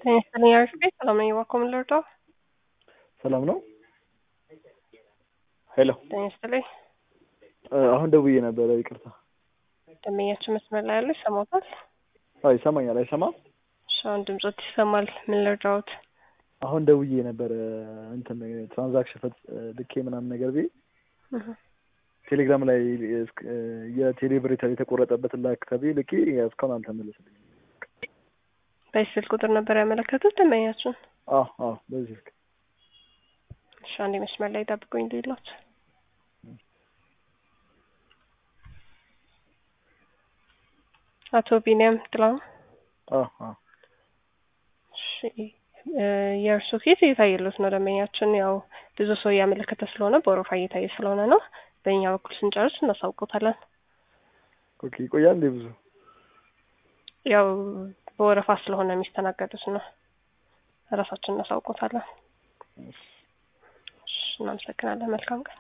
ጤና ይስጥልኝ አሪፍ ቤት ሰላም ነኝ እባክዎ ምን ልርዳው? ሰላም ነው። ሄሎ ጤና ይስጥልኝ አሁን ደውዬ ነበረ፣ ይቅርታ። ደንበኛችን መስመር ላይ ያለ ይሰማዎታል? አዎ ይሰማኛል። አይሰማም? እሺ አሁን ድምጾት ይሰማል። ምን ልርዳዎት? አሁን ደውዬ ነበረ እንትን ትራንዛክሽን ፈጽ ልኬ ምናምን ነገር ቤ እህ ቴሌግራም ላይ እስክ- የቴሌ ብር የተ- የተቆረጠበትን ላክ ተብዬ ልኬ እስካሁን አልተመለሰልኝም። በዚህ ስልክ ቁጥር ነበር ያመለከቱት ደንበኛችን? አዎ አዎ በዚህ ስልክ እሺ አንዴ መስመር ላይ ጠብቁኝ ልይሎት። አቶ ቢኒያም ጥላሁን አዎ አዎ እሺ እ የእርሱ ኬዝ እየታየለት ነው ደንበኛችን ያው ብዙ ሰው እያመለከተ ስለሆነ በወረፋ እየታየ ስለሆነ ነው። በእኛ በኩል ስንጨርስ እናሳውቆታለን። ኦኬ ይቆያል እንዴ ብዙ? ያው በወረፋ ስለሆነ የሚስተናገዱት ነው። ራሳችን እናሳውቆታለን። እሺ እናመሰግናለን። መልካም ቀን